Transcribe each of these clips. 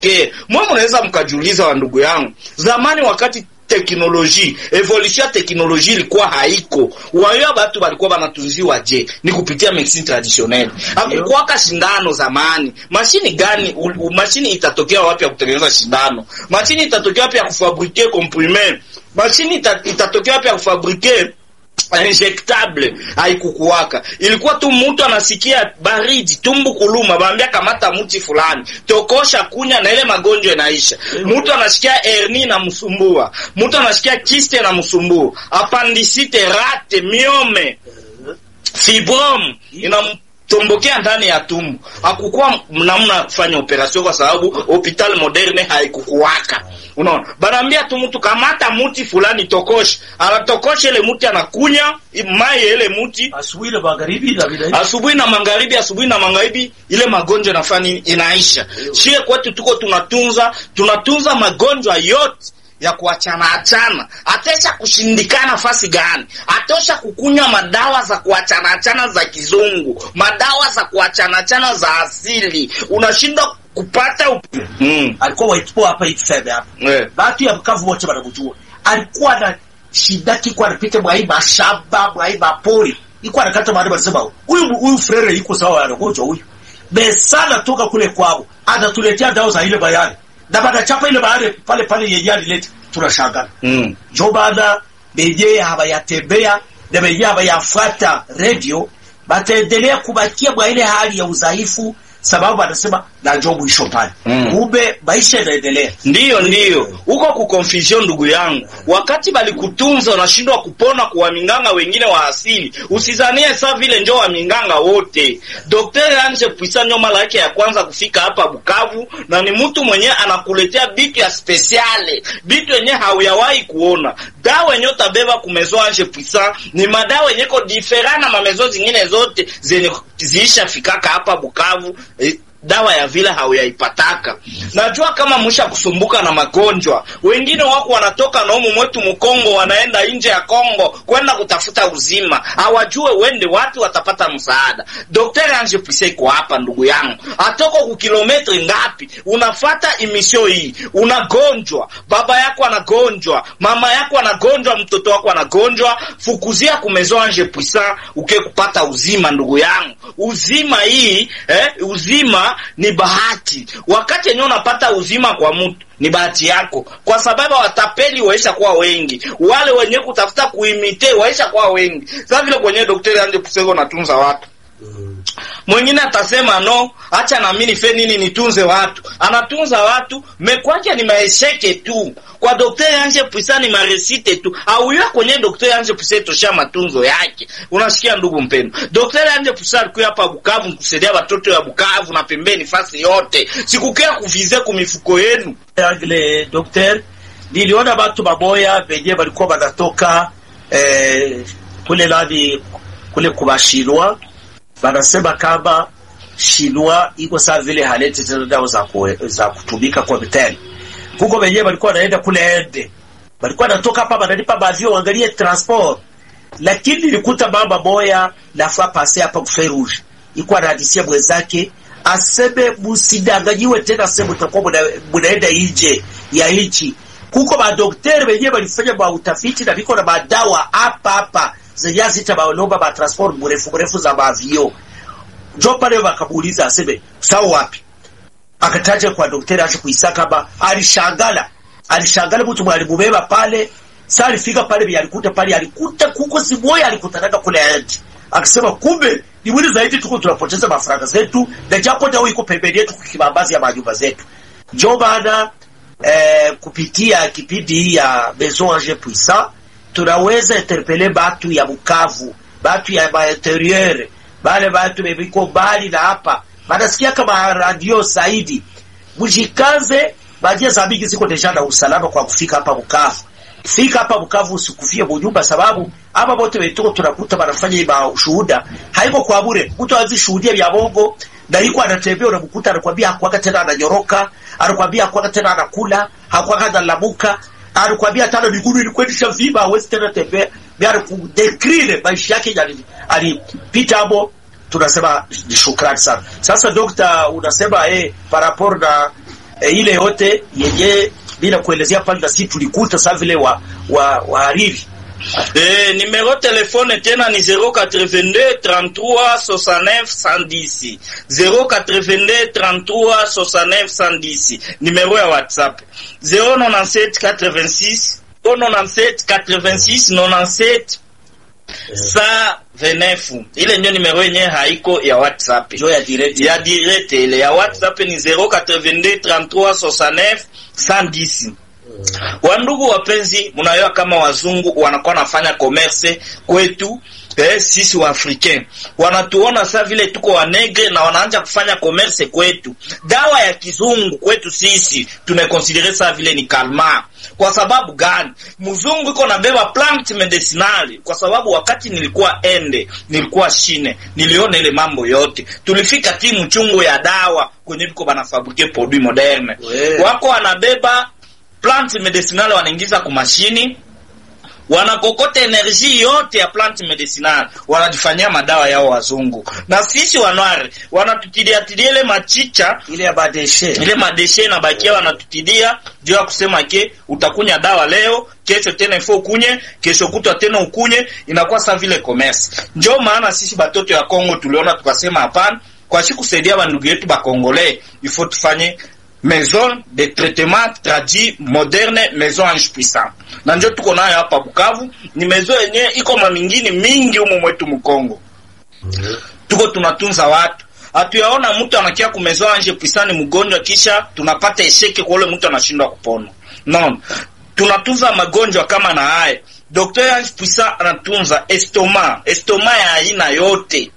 ke mwe mnaweza mkajiuliza wa ndugu yangu zamani wakati teknoloji evolution ya teknoloji ilikuwa haiko wayo batu balikuwa banatunziwa je ni kupitia medicine traditionnelle hakukuwaka shindano zamani mashini gani u, u, mashini itatokea wapi ya kutengeneza shindano mashini itatokea wapi ya kufabrike comprime mashini ita, itatokea wapi ya kufabrike injectable haikukuwaka ilikuwa tu mtu anasikia baridi tumbu kuluma baambia kamata mti fulani tokosha kunya na ile magonjwa inaisha mtu anasikia herni na msumbua mtu anasikia kiste na msumbua apandisite rate miome fibrom inamtombokea ndani ya tumbo hakukuwa namna ya kufanya operation kwa sababu hospital moderne haikukuwaka unaona banaambia tu mtu kamata muti fulani tokosha anatokosha ile muti anakunya mai ile muti asubuhi na magharibi na vile asubuhi na magharibi asubuhi na magharibi ile magonjwa nafani inaisha shie kwetu tuko tunatunza tunatunza magonjwa yote ya kuachana achana atesha kushindikana fasi gani atosha kukunywa madawa za kuachana achana za kizungu madawa za kuachana achana za asili unashindwa kupata up... mm. alikuwa waitpo hapa ifeme hapa eh. batu ya Bukavu wote wanamjua alikuwa na shida kiko anapita mwai mashamba mwai mapori iko anakata mahali wanasema huyu huyu frere iko sawa anagonjwa huyu besana toka kule kwao anatuletea dawa za ile bayani na banachapa ile bahari pale pale yenye alileta tunashangana mm. njo bana benye habayatembea na benye habayafuata radio bataendelea kubakia mwa ile hali ya udhaifu sababu anasema na njo mwisho pale Mm. kumbe maisha yanaendelea ndiyo ndiyo huko ku confusion ndugu yangu wakati balikutunza unashindwa kupona kwa minganga wengine wa asili usizanie saa vile njo wa minganga wote Dr. Anje Puisa nyo mara yake ya kwanza kufika hapa Bukavu na ni mtu mwenye anakuletea bitu ya spesiale bitu yenye hauyawahi kuona dawa yenye utabeba kumezo Anje Puisa ni madawa yenye ko difera na mamezo zingine zote zenye ziisha fikaka hapa Bukavu eh, dawa ya vile hauyaipataka. Najua kama msha kusumbuka na magonjwa, wengine wako wanatoka na humu mwetu Mkongo, wanaenda nje ya Kongo kwenda kutafuta uzima, hawajue wende wapi watapata msaada. Daktari Ange Pise iko hapa, ndugu yangu, atoko ku kilometri ngapi, unafata imisio hii, unagonjwa, baba yako anagonjwa, mama yako anagonjwa, mtoto wako anagonjwa, fukuzia kumezo Ange Pisa uke kupata uzima, ndugu yangu. Uzima hii eh, uzima ni bahati. Wakati yenyewe unapata uzima kwa mtu ni bahati yako, kwa sababu watapeli waisha kuwa wengi, wale wenye kutafuta kuimite waisha kuwa wengi. Sasa vile kwenye daktari anje kusego natunza watu mwingine atasema no, acha na mimi nife nini nitunze watu. Anatunza watu mekwake ni maesheke tu. Kwa daktari Anje Puisa ni maresite tu. Auya kwenye daktari Anje Puisa tosha matunzo yake. Unasikia ndugu mpendo. Daktari Anje Puisa alikuwa hapa Bukavu kusaidia watoto ya Bukavu na pembeni fasi yote. Sikukea kuvize kumifuko yenu. angle docteur niliona batu bamoya benye balikuwa banatoka eh, kule nani kule kubashilwa banasema kama shinwa iko saa vile halete tena dawa za, ku, za kutumika kwa vitendo kuko benye balikuwa wanaenda kule ende balikuwa natoka hapa banalipa bavio waangalie transport lakini nilikuta mama moya nafa pase hapa kuferuji iko anahadisia mwenzake aseme musidanganyiwe tena sehemu mtakuwa muna- munaenda nje ya nchi kuko madokteri wenyewe walifanya ma utafiti na viko na madawa hapa hapa zenye zita balomba ma transport mrefu mrefu za mavio njo pale wakamuuliza aseme sawa wapi akataja kwa daktari aje kuisa kama alishangala alishangala mtu mwalimubeba pale sa alifika pale vile alikuta pale alikuta kuko si moya alikutanaga kule enti akisema kumbe ni mwili zaidi tuko tunapoteza mafaranga zetu na japo dawa iko pembeni yetu kwa kibambazi ya majumba zetu njo maana eh, kupitia kipindi hii ya Maison Ange Puissant tunaweza interpele batu ya Bukavu batu ya mainterieur bale batu bebiko mbali na hapa banasikia kama radio saidi mujikaze bajia za mingi ziko deja na usalama kwa kufika hapa Bukavu fika hapa Bukavu usikufie munyumba, sababu hapa bote wetuko tunakuta banafanya ima ushuhuda haiko kwa bure. Mtu azi shuhudia vya bongo na yuko anatembea, unamkuta anakwambia hakuaga tena ananyoroka, anakwambia hakuaga tena anakula, hakuaga analamuka, anakwambia tano miguu ilikwendisha vimba, hawezi tena tembea. Bia kudekrine maisha yake yali- alipita hapo, tunasema ni shukrani sana. Sasa dokta, unasema eh, par rapport na e, ile yote yenye bila kuelezea pale na sisi tulikuta saa vile wa wa wahariri Eh, numero telefone tena ni 082 33 69 110 082 33 69 110 numero ya WhatsApp 097 86 097 86 97 sa 29 ile ndio numero yenyewe haiko ya WhatsApp jo ya direct ya direct ile ya WhatsApp ni 082 33 69 110 Wandugu wapenzi, mnaelewa kama wazungu wanakuwa wanafanya commerce kwetu eh, sisi wa africain wanatuona saa vile tuko wanegre na wanaanza kufanya commerce kwetu. Dawa ya kizungu kwetu sisi tumekonsidere saa vile ni kalma. Kwa sababu gani? Mzungu iko nabeba plant medicinal. Kwa sababu wakati nilikuwa ende, nilikuwa shine, niliona ile mambo yote. Tulifika timu chungu ya dawa kwenye viko banafabrike produit moderne, We. wako wanabeba plant medicinal wanaingiza kumashini wanakokota energie yote ya plant medicinal wanajifanyia madawa yao wazungu, na sisi wanware wanatutiliatilia ile machicha ile ya badeshe ile madeshe na bakia wanatutidia juu ya kusema ke utakunya dawa leo, kesho tena ifo ukunye, kesho kutwa tena ukunye, inakuwa sa vile commerce. Ndio maana sisi batoto ya Kongo tuliona tukasema hapana, kwa shi kusaidia bandugu yetu bakongole ifo tufanye maison de traitement traduit moderne maison ange puissant, na ndio tuko nayo hapa Bukavu. Ni maison yenye iko mamingini mingi humo mwetu Mkongo tuko tunatunza watu hatuyaona mtu anakia kumezoa anje pisani mgonjwa kisha tunapata esheke kwa ule mtu anashindwa kupona non tunatunza magonjwa kama na haya Dr. Ange Puissant anatunza estoma estoma ya aina yote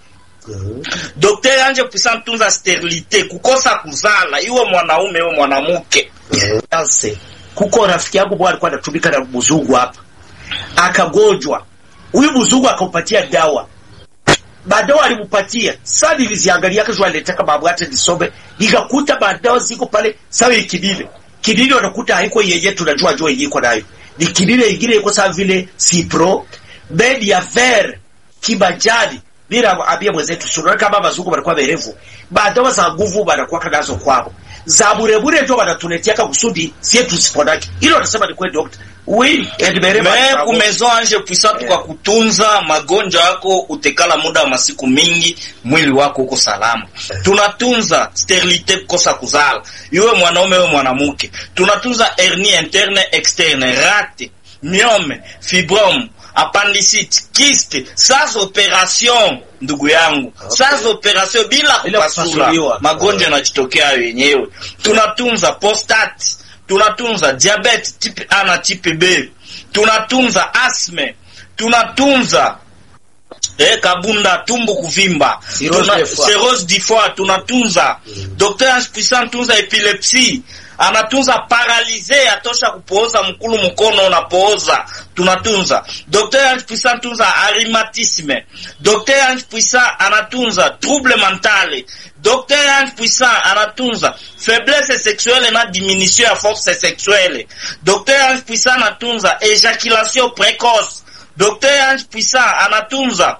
Dr. Ange Puissant anatunza sterilite kukosa kuzala iwe mwanaume iwe mwanamke Else, kuko rafiki yangu bwana alikuwa anatumika na mzungu hapa, akagonjwa. Huyu mzungu akampatia dawa, baadaye alimpatia sasa. Niliziangalia kesho, alitaka babu hata nisome, nikakuta madawa ziko pale sawa. Kidile kidile wanakuta haiko yenye tunajua jua yenye iko nayo, ni kidile ingine iko sawa vile Cipro bed ya ver kibajani bila abia mwenzetu sura kama bazungu walikuwa berevu, madawa za nguvu wanakuwa nazo kwao za burebure ndio wanatuletea kusudi sie tusiponake. Hilo nasema ni kweli doctor. Oui, and very much. me bravo. kumezo anje puissant kwa kutunza magonjwa yako utekala muda wa masiku mingi, mwili wako uko salama. Tunatunza sterilite, kukosa kuzala, iwe mwanaume iwe mwanamke. Tunatunza hernie interne externe, rate, myome, fibrome, appendicite, kyste, sans operation. Ndugu yangu, sans operation, bila Bila kupasula, kupasuliwa. magonjwa yanajitokea wenyewe. Tunatunza prostate, tunatunza diabete type A na type B, tunatunza asthme, tunatunza eh, kabunda, tumbo kuvimba, Cirrhose Tuna- du foie. cirrhose du foie, tunatunza Dr. Ange Puissant anatunza epilepsi, anatunza paralize, atosha kupooza mkulu mkono unapooza, tunatunza Dr. Ange Puissant anatunza rhumatisme, Dr. Ange Puissant anatunza trouble mentale, Dr. Ange Puissant anatunza faiblesse sexuelle na diminution ya force sexuelle, Dr. Ange Puissant anatunza ejaculation précoce, Dr. Ange Puissant anatunza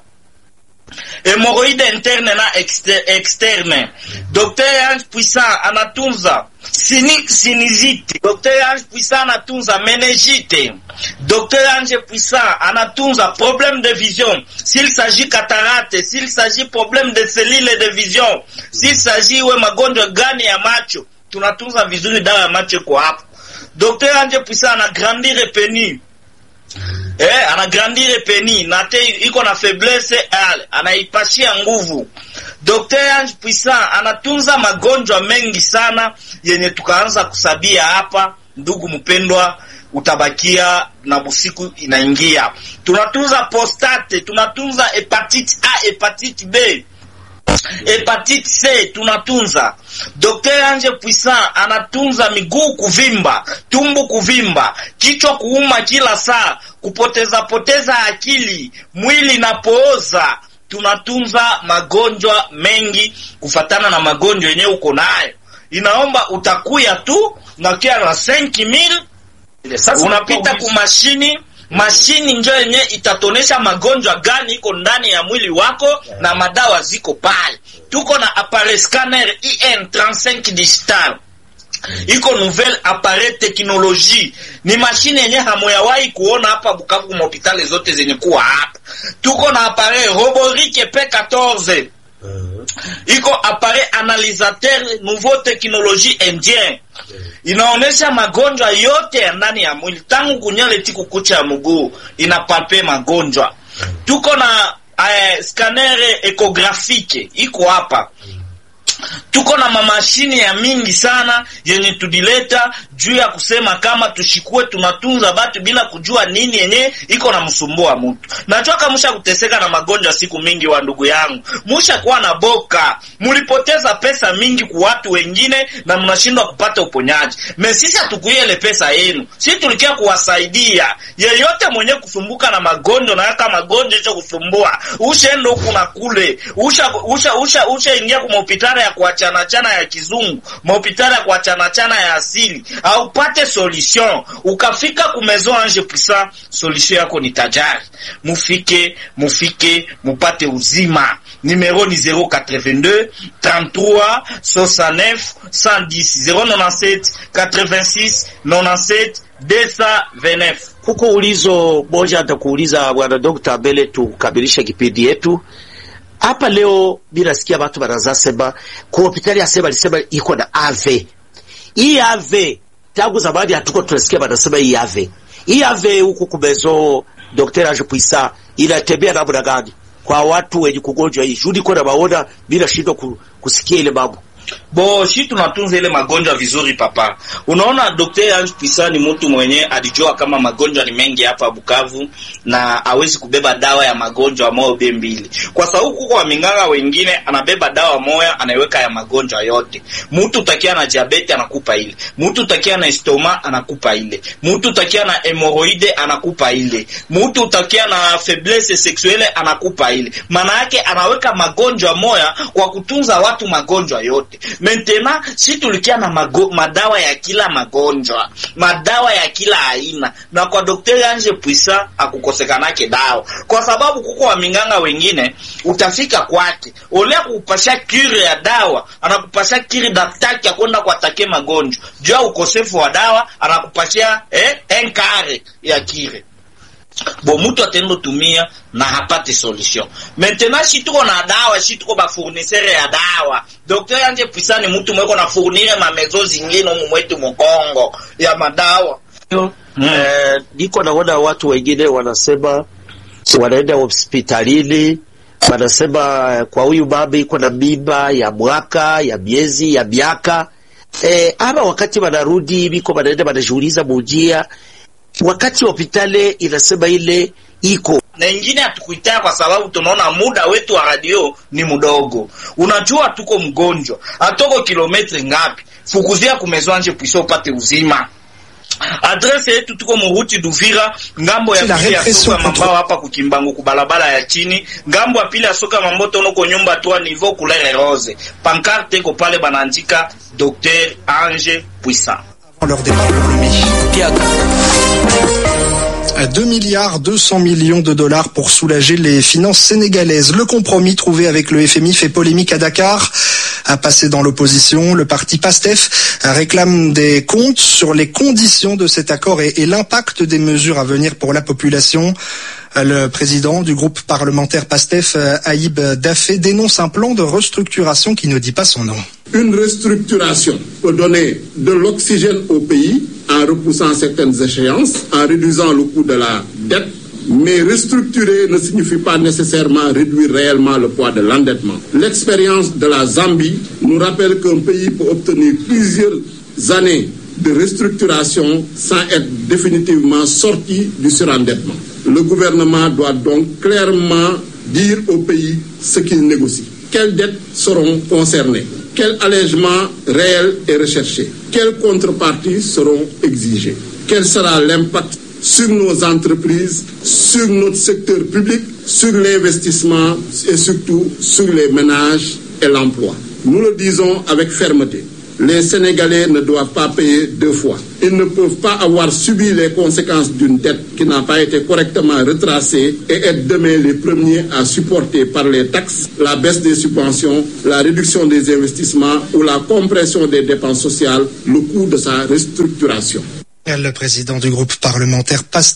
hemoroide interne na exter externe. Dr. Ange Puissant anatunza sini sinizite. Dr. Ange Puissant anatunza meningite. Dr. Ange Puissant anatunza problème de vision. S'il s'agit cataracte, s'il s'agit problème de cellules de vision, s'il s'agit we magonjwa gani ya macho, tunatunza vizuri, dawa ya macho iko hapo. Dr. Ange Puissant anagrandir peni Eh, anagrandire peni na te iko na faiblesse ale, anaipashia nguvu. Dr. Ange Puissant anatunza magonjwa mengi sana yenye tukaanza kusabia hapa, ndugu mpendwa, utabakia na busiku inaingia. Tunatunza prostate, tunatunza hepatite A, hepatite B, hepatite C tunatunza. Dr. Ange Puissant anatunza miguu kuvimba, tumbo kuvimba, kichwa kuuma kila saa, kupoteza poteza akili, mwili na pooza. Tunatunza magonjwa mengi kufatana na magonjwa yenyewe uko nayo. Inaomba utakuya tu na kia na 5000 Sasa unapita kwa- ku mashini mashini njo yenye itatonesha magonjwa gani iko ndani ya mwili wako na madawa ziko pale. Tuko na appareil scanner EN 35 digital iko nouvelle appareil technologie ni mashine yenye hamoyawahi kuona hapa Bukavu kwa hospitali zote zenye kuwa hapa. Tuko na appareil roborike P14 iko appareil analysateur nouveau technologie indien inaonesha magonjwa yote ya ndani ya mwili tangu kunyele tiku kucha ya mguu inapalpe magonjwa. Tuko na eh, scanner ecographique iko hapa tuko na mamashini ya mingi sana yenye tudileta juu ya kusema kama tushikue tunatunza batu bila kujua nini yenye iko na msumbua mtu. Najua kama musha kuteseka na magonjwa siku mingi, wa ndugu yangu, musha kuwa na boka, mulipoteza pesa mingi ku watu wengine na mnashindwa kupata uponyaji. Me sisi hatukuie ile pesa yenu, sisi tulikia kuwasaidia yeyote mwenye kusumbuka na magonjwa na yaka magonjwa hicho kusumbua, ushaenda huku na kule, usha usha usha usha ingia kwa hospitali ya kuachana chana ya kizungu, mahopitali ya kuachana chana ya asili, au pate solution. Ukafika ku Maison Ange Puissant, solution yako ni tajari. Mufike, mufike, mupate uzima. Numero ni 082 33 69 110 097 86 97 229. Kuko ulizo moja nitakuuliza bwana Dr. mbele tukamilishe kipindi yetu hapa leo. Bila sikia watu banaza sema kwa hospitali ya sema alisema iko na ave hii ave, tangu zamani hatuko tunasikia banasema hii ave hii ave huku kumezo Dr. Ange Puissant inatembea namna gani kwa watu wenye kugonjwa hii judi ko na maona bila shindwa kusikia ile mambo Bo, shi tunatunza ile magonjwa vizuri papa. Unaona Dr. Ange Puissant ni mtu mwenye alijua kama magonjwa ni mengi hapa Bukavu na hawezi kubeba dawa ya magonjwa moja be mbili. Kwa sababu kuko waminganga wengine anabeba dawa moja anaiweka ya magonjwa yote. Mtu utakia na diabete anakupa ile. Mtu utakia na estoma anakupa ile. Mtu utakia na hemoroide anakupa ile. Mtu utakia na faiblesse sexuelle anakupa ile. Maana yake anaweka magonjwa moja kwa kutunza watu magonjwa yote. Maintenant si tulikia na mago, madawa ya kila magonjwa, madawa ya kila aina, na kwa Dr. Ange Puissant akukosekanake dawa, kwa sababu kuko waminganga wengine utafika kwake olea kukupasha kiri ya dawa, anakupasha kiri daktari ya kwenda kuatake magonjwa juu ya ukosefu wa dawa, anakupashia eh, enkare ya kire bo mutu atendo tumia na hapate solution. Maintenant shi tuko na dawa, shi tuko ba fournisseur ya dawa. Dr. Ange Puissant ni mutu mweko na fournir ma maison zingine umu mwetu Mkongo ya madawa. Mm. Eh, niko naona watu wengine wanasema wanaenda hospitalini wanasema kwa huyu mama iko na mimba ya mwaka ya miezi ya miaka eh, ama wakati wanarudi biko wanaenda wanajiuliza mujia wakati hospitali inasema ile iko na ingine hatukuitaa kwa sababu tunaona muda wetu wa radio ni mdogo. Unajua tuko mgonjwa, atoko kilometri ngapi? Fukuzia kumezwa Ange Puissant upate uzima. Adrese yetu tuko muruti Duvira, ngambo ya pili ya soka mambao hapa kukimbangu kubalabala ya chini, ngambo ya pili ya soka mamboto noko nyumba trois niveau couleur rose. Pancarte iko pale banaandika Dr. Ange Puissant. leur départ pour le À 2 milliards 200 millions de dollars pour soulager les finances sénégalaises. Le compromis trouvé avec le FMI fait polémique à Dakar. A passé dans l'opposition, le parti PASTEF réclame des comptes sur les conditions de cet accord et, et l'impact des mesures à venir pour la population. Le président du groupe parlementaire PASTEF, Aïb Dafé, dénonce un plan de restructuration qui ne dit pas son nom. Une restructuration peut donner de l'oxygène au pays en repoussant certaines échéances, en réduisant le coût de la dette, mais restructurer ne signifie pas nécessairement réduire réellement le poids de l'endettement. L'expérience de la Zambie nous rappelle qu'un pays peut obtenir plusieurs années de restructuration sans être définitivement sorti du surendettement. Le gouvernement doit donc clairement dire au pays ce qu'il négocie. Quelles dettes seront concernées Quel allègement réel est recherché Quelles contreparties seront exigées Quel sera l'impact sur nos entreprises, sur notre secteur public, sur l'investissement et surtout sur les ménages et l'emploi Nous le disons avec fermeté. Les Sénégalais ne doivent pas payer deux fois. Ils ne peuvent pas avoir subi les conséquences d'une dette qui n'a pas été correctement retracée et être demain les premiers à supporter par les taxes la baisse des subventions, la réduction des investissements ou la compression des dépenses sociales, le coût de sa restructuration. Le président du groupe parlementaire PASTEF